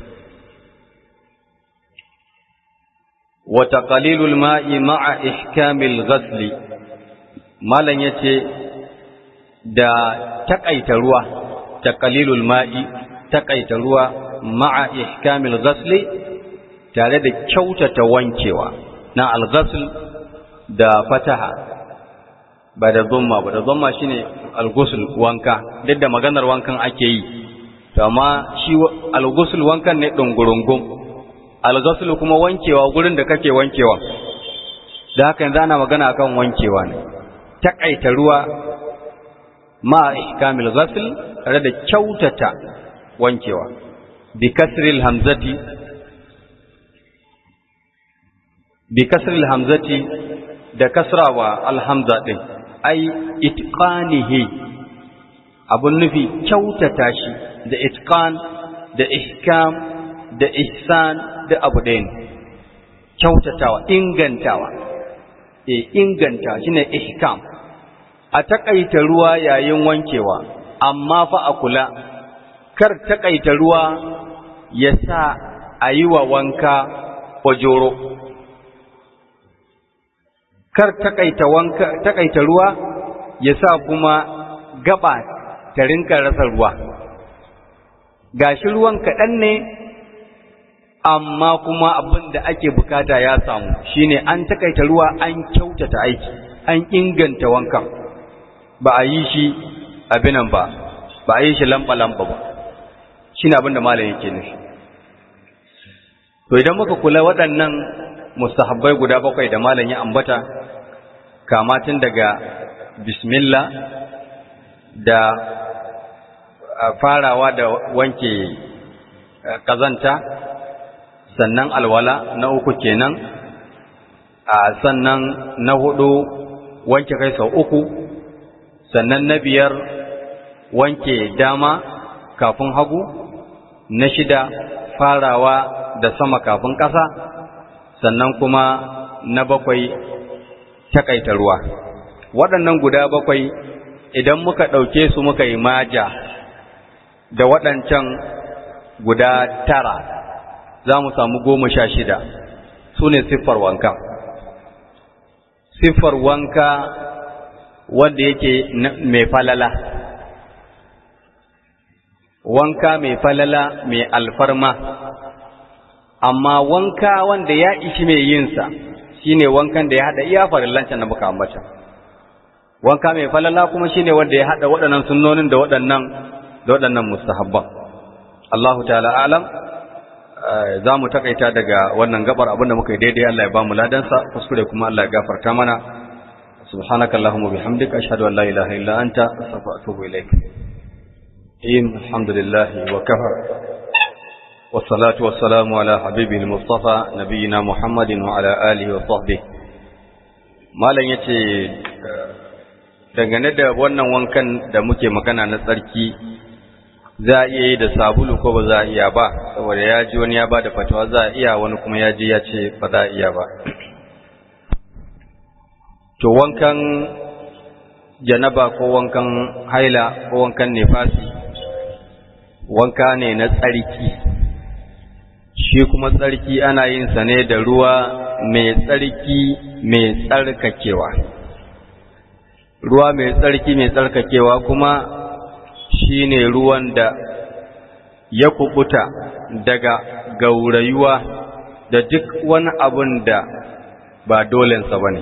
wa taqlilul ma'i ma'a ihkamil ghasl malan yace da takaita ruwa taqlilul ma'i takaita ruwa ma'a ihkamil ghasli tare da kyautata wankewa na al-ghasl da fataha ba da dhamma ba da dhamma shine al-ghusl wanka duk da maganar wankan ake yi to amma shi al-ghusl wankan ne dungurungum al-ghasl kuma wankewa gurin da kake wankewa da haka yanzu ana magana akan wankewa ne takaita ruwa ma ihkamil ghasl tare da kyautata wankewa bi kasril hamzati bi kasril hamzati da kasrawa alhamza din ai itqanihi abun nufi kyautata shi da itqan da ihkam da ihsan da abu ɗaya ne kyautatawa ingantawa e inganta shine ihkam a takaita ruwa yayin wankewa amma fa a kula kar takaita ruwa ya sa a yi wa wanka ojoro kar takaita wanka takaita ruwa ya sa kuma gaba ta rinka rasa ruwa gashi ruwan kaɗan ne amma kuma abin da ake bukata ya samu shine an takaita ruwa an kyautata aiki an inganta wankan ba a yi shi abinan ba ba a yi shi lamba-lamba ba shi ne abin da malam yake nufi to idan muka kula waɗannan mustahabbai guda bakwai da malam ya ambata kamatin daga bismillah da farawa da wanke kazanta sannan alwala na uku kenan a sannan na hudu wanke kai sau uku sannan na biyar wanke dama kafin hagu na shida farawa da sama kafin ƙasa sannan kuma na bakwai takaita ruwa waɗannan guda bakwai idan muka ɗauke su muka yi maja da waɗancan guda tara za mu samu goma sha shida su ne siffar wanka siffar wanka wanda yake mai falala wanka mai falala mai alfarma amma wanka wanda ya ishi mai yinsa shine wankan da ya haɗa iya farillancan da muka ambata wanka mai falala kuma shine wanda ya haɗa waɗannan sunnonin da waɗannan da waɗannan mustahabban Allahu ta'ala alam za mu takaita daga wannan gabar abinda muka yi daidai Allah ya ba mu ladansa kuskure kuma Allah ya gafarta mana subhanaka allahumma bihamdika ashhadu an la ilaha illa anta astaghfiruka wa atubu ilaik in alhamdulillah wa kafa والصلاة والسلام على حبيبه المصطفى نبينا محمد وعلى آله وصحبه malam yace dangane da wannan wankan da muke magana na tsarki za a iya yi da sabulu ko ba za a iya ba saboda ya ji wani ya ba da fatawa za a iya wani kuma ya ji ya ce ba za a iya ba to wankan janaba ko wankan haila ko wankan nefasi wanka ne na tsarki shi kuma tsarki ana yin sa ne da ruwa mai tsarki mai tsarkakewa ruwa mai tsarki mai tsarkakewa kuma shi ne ruwan da ya kubuta daga gaurayuwa da duk wani abun da ba dolensa ba ne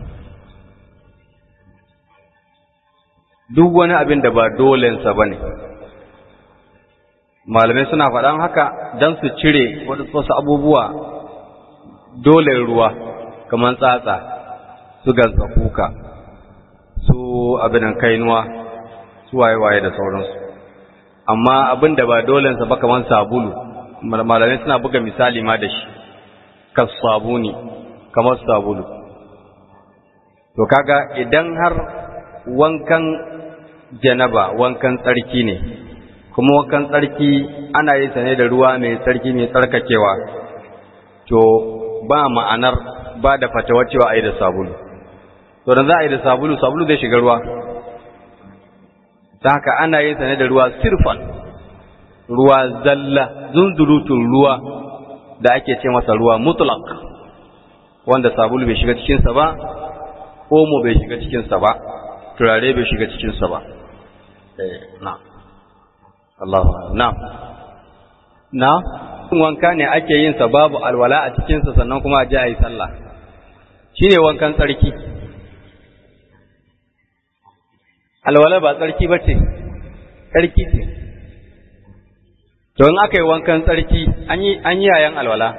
duk wani abin da ba dolensa ba ne malamai suna faɗan haka don su cire wasu abubuwa dole ruwa kamar tsatsa su gansa kuka su abinan kainuwa su waye-waye da sauransu amma abin da ba dolensa ba kamar sabulu malamai suna buga misali ma da shi kas sabuni kamar sabulu to kaga idan har wankan janaba wankan tsarki ne kuma wankan tsarki ana yin sa ne da ruwa mai tsarki mai tsarkakewa to ba ma'anar ba da fatawa cewa a yi da sabulu to da za a yi da sabulu sabulu zai shiga ruwa ta haka ana yin sa ne da ruwa sirfan ruwa zalla zunzurutun ruwa da ake ce masa ruwa mutlaq wanda sabulu bai shiga cikinsa ba omo bai shiga cikinsa ba turare bai shiga cikinsa ba eh na'am Allah na na wanka ne ake yin sa babu alwala a cikin sa sannan kuma a ji ayi sallah shine wankan tsarki alwala ba tsarki bace tsarki ce to in aka yi wankan tsarki an yi an yi yayan alwala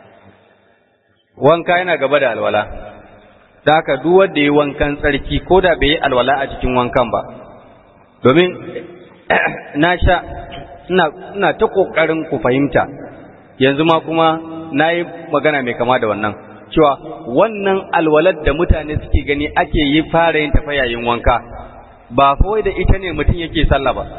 wanka yana gaba da alwala da haka duk wanda yi wankan tsarki ko da bai yi alwala a cikin wankan ba domin na sha ina ta ƙoƙarin ku fahimta yanzu ma kuma na yi magana mai kama da wannan cewa wannan alwalar da mutane suke gani ake yi fara yin tafa yayin wanka ba kawai da ita ne mutum yake sallah ba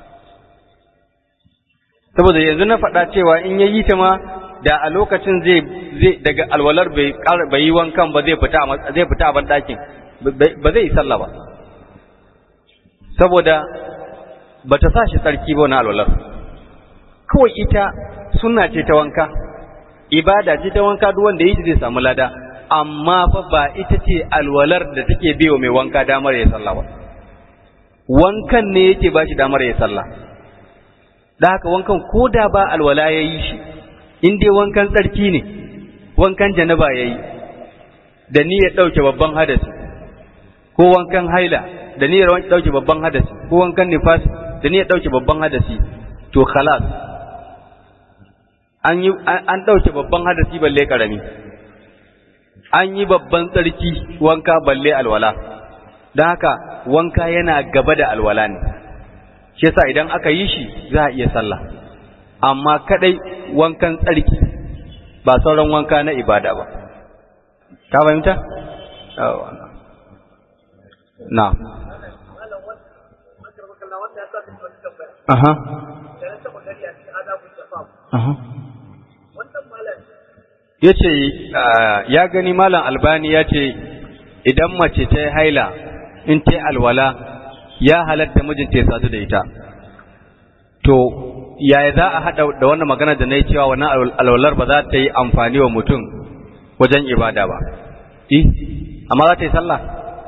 saboda yanzu na faɗa cewa in ya yi ta ma da a lokacin zai zai daga alwalar bai bai yi wankan ba zai fita zai fita a ban ɗakin ba zai yi sallah ba saboda ba ta sa shi tsarki ba na alwalar kawai ita suna ce ta wanka ibada ce ta wanka duk wanda yi zai samu lada amma fa ba ita ce alwalar da take biyo mai wanka damar ya sallah ba wankan ne yake ba shi damar ya sallah da haka wankan ko da ba alwala ya yi shi in dai wankan tsarki ne wankan janaba ya yi da niyyar ɗauke babban hadasi ko wankan haila da niyyar ɗauke babban hadasi ko wankan nifasi da niyyar ɗauke babban hadasi to khalas an yi an ɗauke babban hadasi balle karami an yi babban tsarki wanka balle alwala don haka wanka yana gaba da alwala ne shi yasa idan aka yi shi za a iya sallah amma kadai wankan tsarki ba sauran wanka na ibada ba ka fahimta na aha aha ya ce ya gani malam albani ya ce idan mace ta yi haila in ta yi alwala ya halatta mijinta ya sadu da ita to yaya za a haɗa da wannan magana da na yi cewa wannan alwalar ba za ta yi amfani wa mutum wajen ibada ba eh amma za ta yi sallah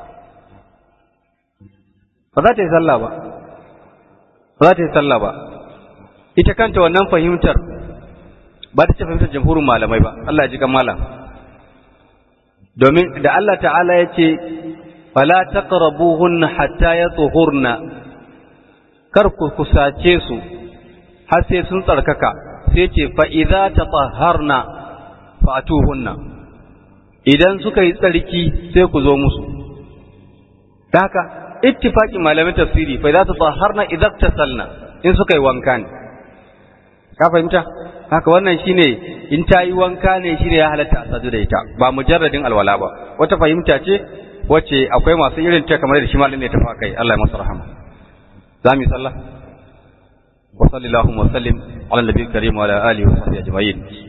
ba za ta yi sallah ba ba za ta yi sallah ba ita kanta wannan fahimtar ba ta ce fahimtar jamhurin malamai ba Allah ya ji kan malam domin da Allah ta'ala ya ce fala taqrabuhunna hatta yatuhurna kar ku kusace su har sai sun tsarkaka sai ce fa idza tatahharna fatuhunna idan suka yi tsarki sai ku zo musu da haka ittifaqin malamin tafsiri fa idza tatahharna idza tasalna in suka yi wanka ne ka fahimta haka wannan shine in ta yi wanka ne shine ya halatta a sadu da ita ba mujarradin alwala ba wata fahimta ce wacce akwai masu irin ta kamar da shi malamin ne ta fa kai Allah ya masa rahama za mu yi sallah wa sallallahu wa sallim ala nabiyil karim wa ala alihi wa sahbihi ajma'in